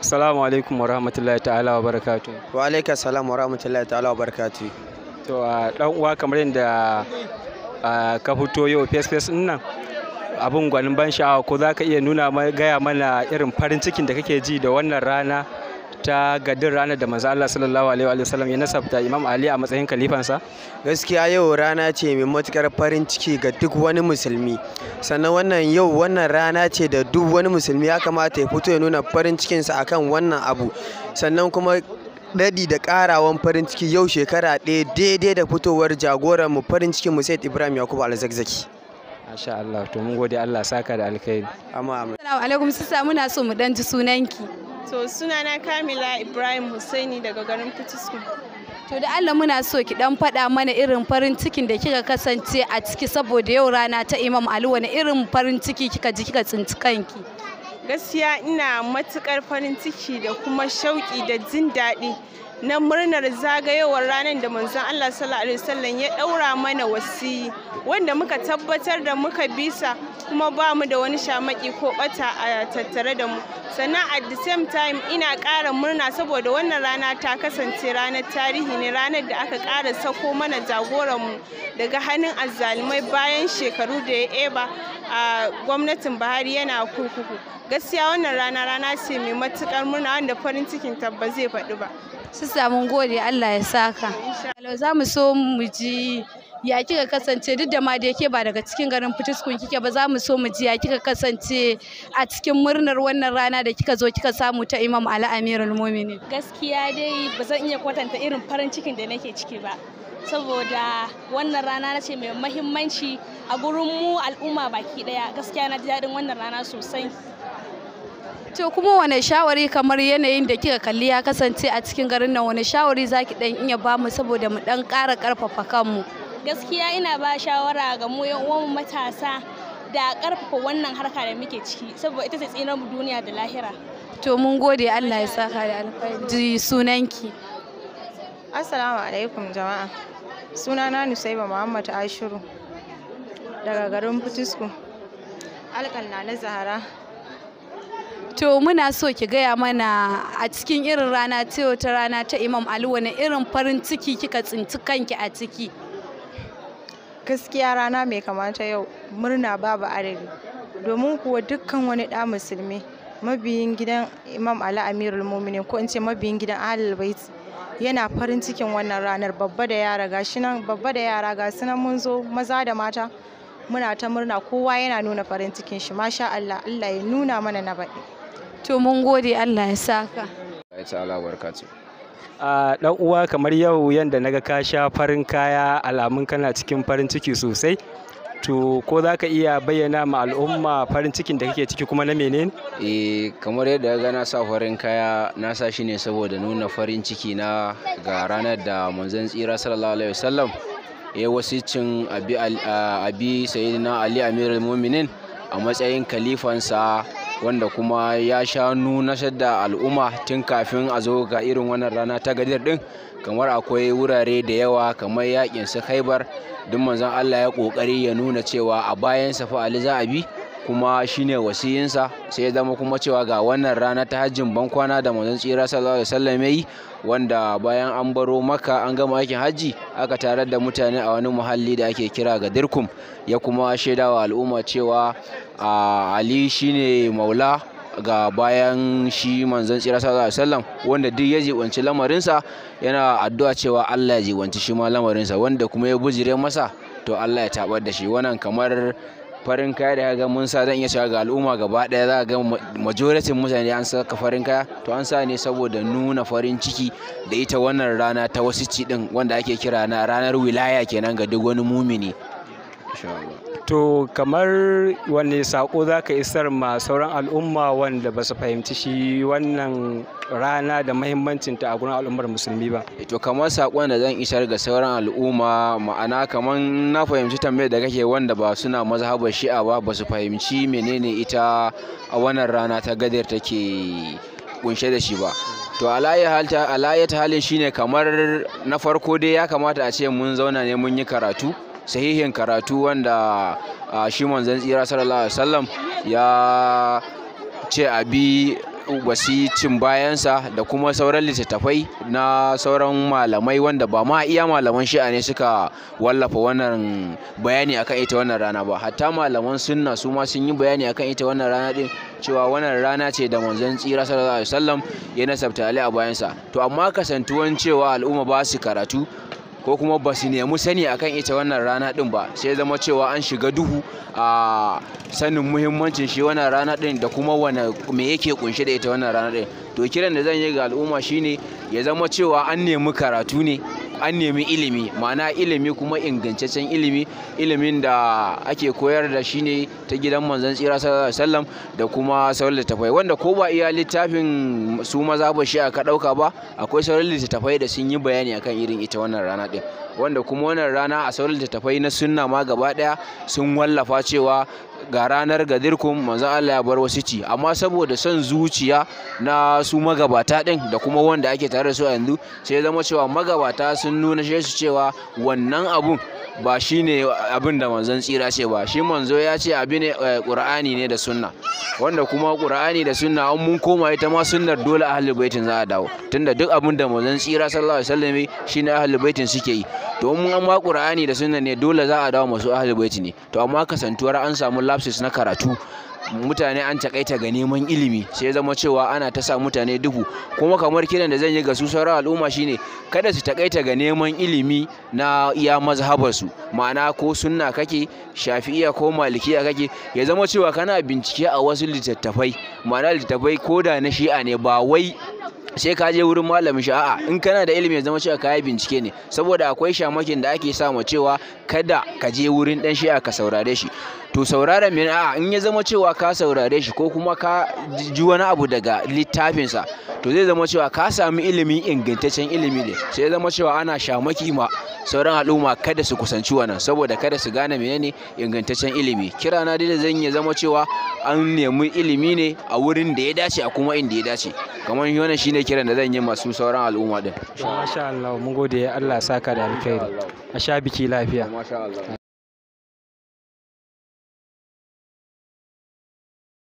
Assalamu alaikum wa rahmatullahi ta'ala wa barakatu. wa alaika salam wa rahmatullahi ta'ala wa barakatuh To a dan uwa kamar yadda a, ka fito yau face face din nan abin gwanin ban sha'awa ko za ka iya nuna ma- gaya mana irin farin cikin da kake ji da wannan rana ta gadin ranar da manzo Allah sallallahu alaihi wa sallam ya nasabta Imam Ali a matsayin kalifansa? gaskiya yau rana ce mai matukar farin ciki ga duk wani musulmi sannan wannan yau wannan rana ce da duk wani musulmi ya kamata ya fito ya nuna farin cikinsa akan wannan abu sannan kuma daɗi da ƙarawan farin ciki yau shekara ɗaya daidai da fitowar jagoran mu farin cikin mu Said Ibrahim Yakubu Alzakzaki Masha Allah to mun gode Allah saka da alkhairi. amma amma Assalamu alaikum sista muna so mu dan ji sunanki. To sunana Kamila Ibrahim Hussaini daga garin Fitisku. To da Allah muna so ki dan faɗa mana irin farin cikin da kika kasance a ciki saboda yau rana ta Imam Ali wani irin farin ciki kika ji kika tsinci kanki. Gaskiya ina matukar farin ciki da kuma shauƙi da jin daɗi na murnar zagayowar ranar da manzon Allah sallallahu alaihi wasallam ya ɗaura mana wasiyi wanda muka tabbatar da muka bisa kuma ba mu da wani shamaki ko ɓata a tattare da mu sannan at the same time ina ƙara murna saboda wannan rana ta kasance ranar tarihi ne ranar da aka ƙara sako mana jagoranmu daga hannun azzalumai bayan shekaru da ya eba a gwamnatin Buhari yana kurkuku gaskiya wannan rana rana ce mai matukar murna wanda farin cikin tabba zai faɗi ba Sista mun gode Allah ya saka. Hello za mu so mu ji ya kika kasance duk da ma da yake ba daga cikin garin Fitiskun kike ba za mu so mu ji ya kika kasance a cikin murnar wannan rana da kika zo kika samu ta Imam Ali Amirul Mu'minin. gaskiya dai ba zan iya kwatanta irin farin cikin da nake ciki ba saboda wannan rana na ce mai mahimmanci a gurin mu al'umma baki daya gaskiya na ji daɗin wannan rana sosai To kuma wane shawari kamar yanayin da kika kalli ya kasance a cikin garin nan wane shawari zaki dan iya bamu saboda mu dan ƙara ƙarfafa kanmu. gaskiya ina ba shawara ga mu yan uwanmu matasa da ƙarfafa wannan harka da muke ciki saboda ita ce tsinar mu duniya da lahira To mun gode Allah ya saka da alkhairi. Ji sunanki. Assalamu alaikum jama'a. Sunana Nusaiba Muhammad Ashiru daga garin Fitisku. Alƙalna na Zahara. To muna so ki gaya mana a cikin irin rana ta yau ta rana ta Imam Ali wani irin farin ciki kika tsinci kanki a ciki. Gaskiya rana mai kamata yau murna babu adadi. Domin kuwa dukkan wani ɗa musulmi mabiyin gidan Imam Ali Amirul Muminin ko in ce mabiyin gidan Ahlul Bait yana farin cikin wannan ranar babba da yara gashi nan babba da yara ga su nan mun zo maza da mata muna ta murna kowa yana nuna farin cikin shi masha Allah Allah ya nuna mana na baɗi. To mun gode Allah ya saka. ta'ala barkatu A dan uwa kamar yau yanda naga ka sha farin kaya alamun kana cikin farin ciki sosai. To ko za ka iya bayyana ma al'umma farin cikin da kake ciki kuma na menene? eh kamar yadda ga na sa farin kaya na sa shi ne saboda nuna farin ciki na ga ranar da manzon tsira sallallahu alaihi wasallam ya wasicin abi al- a- abi sayyidina ali amirul mu'minin a matsayin kalifansa wanda kuma ya sha nuna da al'umma tun kafin a zo ga irin wannan rana ta gadir din kamar akwai wurare da yawa kamar yakin su khaibar duk manzon Allah ya kokari ya nuna cewa a bayan fa Ali za a bi kuma shine wasiyinsa sai ya zama kuma cewa ga wannan rana ta hajjin bankwana da manzon tsira sallallahu alaihi wasallam yayi wanda bayan an baro maka an gama aikin hajji aka tarar da mutane a wani muhalli da ake kira ga dirkum ya kuma shaidawa al'umma cewa a ali shine maula ga bayan shi manzon tsira sallallahu alaihi wasallam wanda duk ya jibanci lamarinsa yana addu'a cewa Allah ya jibanci shi ma lamarinsa wanda kuma ya bujire masa to Allah ya tabar da shi wannan kamar farin kaya da ga mun sa zan iya cewa ga al'umma gaba daya za ga majoritin mutane an saka farin kaya to an sa ne saboda nuna farin ciki da ita wannan rana ta wasu ci din wanda ake kira na ranar wilaya kenan ga duk wani mumini insha Allah To kamar wanne sako za ka isar ma sauran al'umma wanda ba su fahimci shi wannan rana da mahimmancinta a gurin al'ummar musulmi ba. to kamar sakon da zan isar ga sauran al'umma ma'ana kamar na fahimci tambayar da kake wanda ba suna mazhabar shi'a ba ba su fahimci menene ita a wannan rana ta gadar take kunshe da shi ba to alayyata halin shine kamar na farko dai ya kamata a ce mun zauna ne mun yi karatu sahihin karatu wanda a shi manzon tsira sallallahu alaihi wasallam ya ce a bi wasicin bayansa da kuma sauran littattafai na sauran malamai wanda ba ma iya malaman shi'a ne suka wallafa wannan bayani akan ita wannan rana ba hatta malaman sunna su ma sun yi bayani akan ita wannan rana din cewa wannan rana ce da manzon tsira sallallahu alaihi wasallam ya nasabta ali a bayansa to amma kasantuwan cewa al'umma ba su karatu ko kuma ba su nemi sani akan ita wannan rana din ba sai zama cewa an shiga duhu a sanin muhimmancin shi wannan rana din da kuma wane me yake kunshe da ita wannan rana din to kiran da zan yi ga al'umma shine ya zama cewa an nemi karatu ne an nemi ilimi ma'ana ilimi kuma ingantaccen ilimi ilimin da ake koyar da shi ne ta gidan manzon tsira sallallahu alaihi wasallam da kuma sauran littattafai wanda ko ba iya littafin su maza ba shi aka dauka ba akwai sauran littattafai da sun yi bayani akan irin ita wannan rana din wanda kuma wannan rana a sauran littattafai na sunna ma gaba daya sun wallafa cewa ga ranar gadirkum manzon Allah ya bar wasu ci amma saboda son zuciya na su magabata din da kuma wanda ake tare da su a yanzu sai zama cewa magabata sun nuna shi su cewa wannan abun ba shi ne abin da manzon tsira ce ba shi manzo ya ce abin ne ƙur'ani ne da sunna wanda kuma ƙur'ani da sunna an mun koma ita ma sunnar dole ahlul baitin za a dawo tunda duk abin da manzon tsira sallallahu alaihi wasallam shine ahlul baitin suke yi to mun an ma ƙur'ani da sunna ne dole za a dawo masu ahlul baiti ne to amma kasantuwar an samu lapses na karatu mutane an takaita ga neman ilimi sai zama cewa ana ta sa mutane duhu kuma kamar kiran da zan yi ga su sauran al'umma shine kada su takaita ga neman ilimi na iya mazhabarsu ma'ana ko sunna kake shafi'iya ko malikiya kake ya zama cewa kana bincike a wasu littattafai ma'ana littattafai ko da na shi'a ne ba wai sai ka je wurin malamin shi a'a in kana da ilimi ya zama cewa kayi bincike ne saboda akwai shamakin da ake sa cewa kada ka je wurin dan shi'a ka saurare shi to sauraren min a'a in ya zama cewa ka saurare shi ko kuma ka ji wani abu daga littafinsa to zai zama cewa ka sami ilimi ingantaccen ilimi ne sai ya zama cewa ana shamaki ma sauran al'umma kada su kusanci wannan saboda kada su gane menene ingantaccen ilimi kira na dai da zan ya zama cewa an nemi ilimi ne a wurin da ya dace a kuma inda ya dace kamar wannan shine kiran da zan yi masu sauran al'umma din masha Allah mun gode Allah saka da alkhairi a sha biki lafiya masha Allah